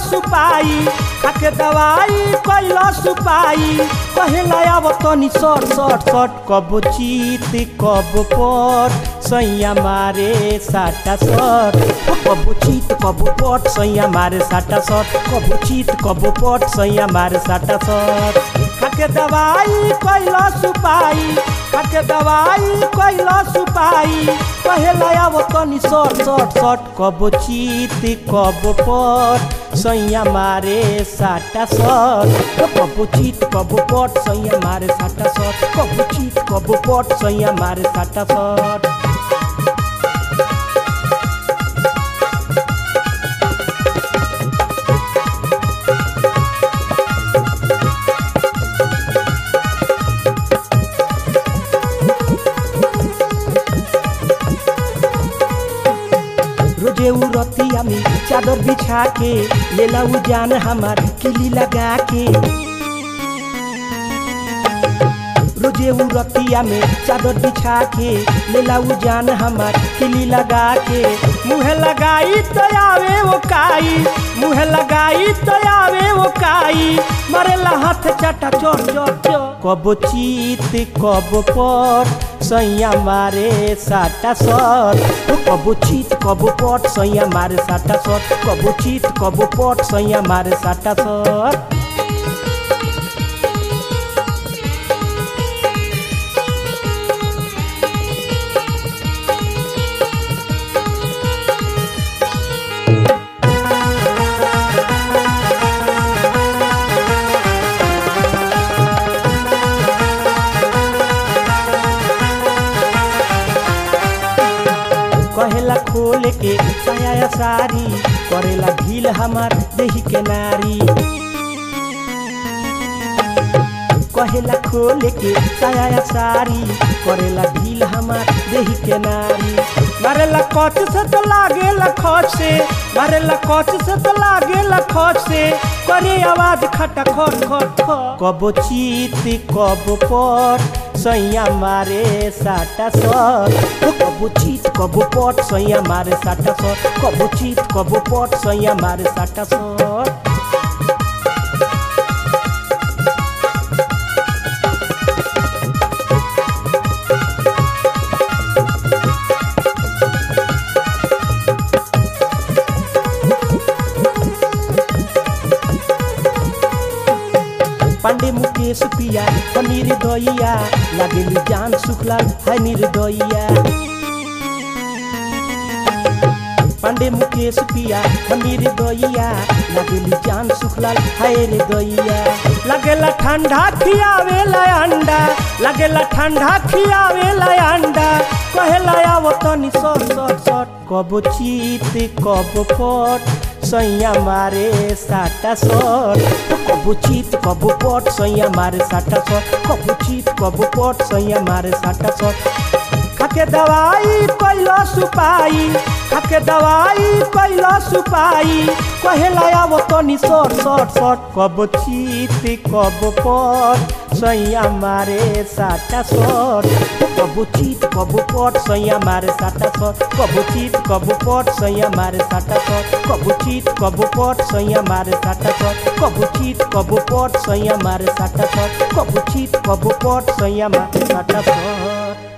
सुपाई खाके दवाई कैला सुपाई कहेला अब तनी सट सट सट कब चीत कब पट सैया मारे साटा सट कब चीत कब पट सैया मारे साटा सट कब चीत कब पट सैया मारे साटा सट खाके दवाई कैला सुपाई खाके दवाई कैला सुपाई कहेला अब तनी सट सट सट कब चीत कब पट सैया मारे साटा सट कब चीत कब पट सैया मारे साटा सट कब चीत कब पट सैया मारे साटा सट रोजे उ रतिया में चादर बिछा के लेला उ जान हमार किली लगा के रोजे उ रतिया में चादर बिछा के लेला उ जान हमार किली लगा के मुँह लगाई तो आवे वो काई मुँह लगाई तो आवे वो काई मरेला हाथ चाटा चोर चोर चोर कब चीत कब पट सैया मारे साटा सट कब चीत कब पट सैया मारे साटा सट कब चीत कब पट सैया मारे साटा सट कहेला खोल के साया सारी करेला ढील हमार देही के नारी कहेला खोल के साया सारी करेला ढील हमार देही के नारी मारेला कच से तो लागेला खच से मारेला कच से तो लागेला खच से करे आवाज खटा खट खट खट कब चीत कब पट सैया मारे साटा सट कब चीत कब पट सैया मारे साटा सट कब चीत कब पट सैया मारे साटा सट पांडे मुकेश पिया पनीर दइया लागेली जान सुखलाल है निर्दइया पांडे मुकेश पिया पनीर दइया लागेली जान सुखलाल है रे दइया लागेला ठंडा खियावेला अंडा लागेला ठंडा खियावेला अंडा कहेला आव तनी सट सट सट कब चीत कब पट सैया मारे साटा सट कब चीत कब पट सैया मारे साटा सट कब चीत कब पट सैया मारे साटा सट खाके दवाई कैला सुपाई खाके दवाई कैला सुपाई कहेला अब तनी सट सट सट कब चीत कब पट सैया मारे साटा सट कब चीत कब पट सैया मारे साटा सट कब चीत कब पट सैया मारे साटा सट कब चीत कब पट सैया मारे साटा सट कब चीत कब पट सैया मारे साटा सट कब चीत कब पट सैया मारे साटा सट